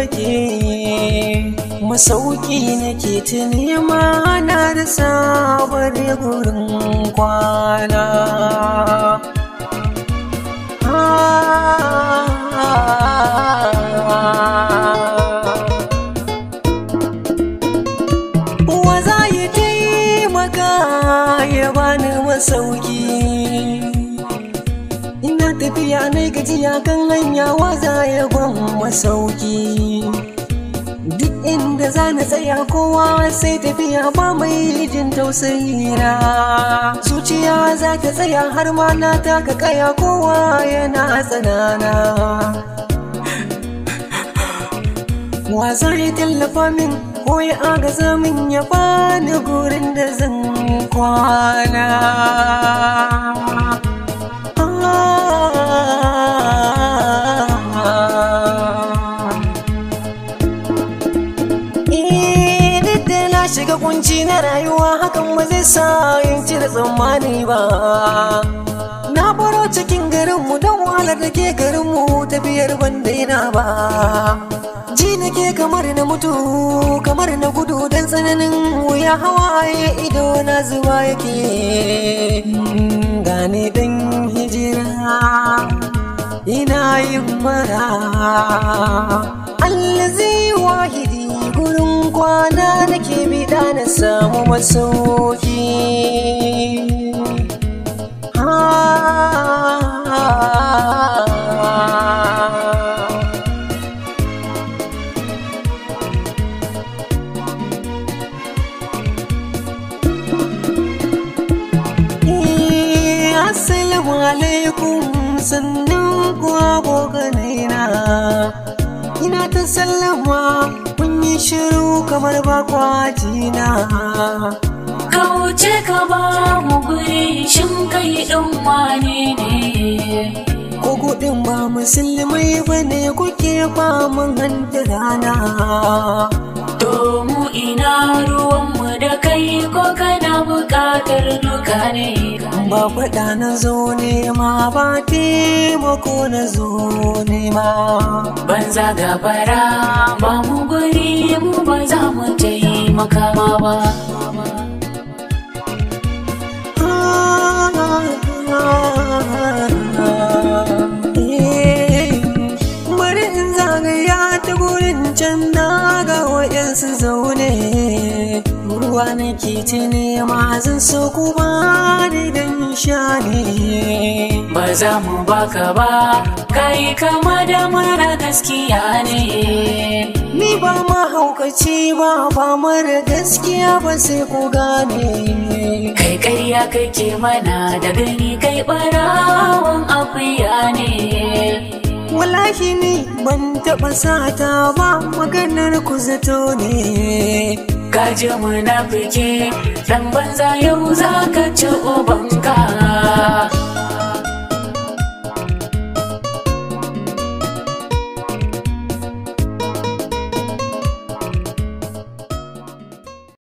fake masauki nake ta nema na da sabar gurin kwana wa za ya taimaka ya bani masauki ina tafiya na gajiya kan hanya wa za ya ban masauki duk inda za na tsaya kowa sai tafiya ba mai jin tausayi na zuciya za ta tsaya har ma na taka kaya kowa yana tsanana wa zai tallafa min ko ya agaza min ya bani gurin da zan kwana shiga kunci na rayuwa hakan ba zai sa yin cire tsammani ba na baro cikin garinmu don wahalar da ke garinmu tafiyar ban daina ba ji nake kamar na mutu kamar na gudu don tsananin wuya hawaye ido na zuwa yake gane dan hijira ina yin mara allazi wahidi gurin kwana nake bida na samu masauki Assalamu alaikum sannan kuwa goganaina ina ta sallama kun yi shiru kamar bakwajina Kauce ka ba mu guri shin kai ɗin wane ne? ko gudun ba musulmai ba ne kuke faman hanta rana To mu ina ruwanmu da kai ko kana buƙatar duka ne? ba faɗa na zo nema ba taimako na zo nema Banza gabara ba mu guri mu ba za mu taimaka ma ba. bari in zagaya ta gurin can na ga waɗansu zaune ruwa nake ta nema zan so ku ba ni dan sha ne Ba za mu baka ba, kai kama da mara gaskiya ne. ni ba mahaukaci ba ba mara gaskiya ba sai ku gane Kai ƙarya kake mana da gani kai ɓarawan akuya ne. wallahi ni ban taɓa sata ba maganar ku zato ne Kaji munafiki dan banza yau za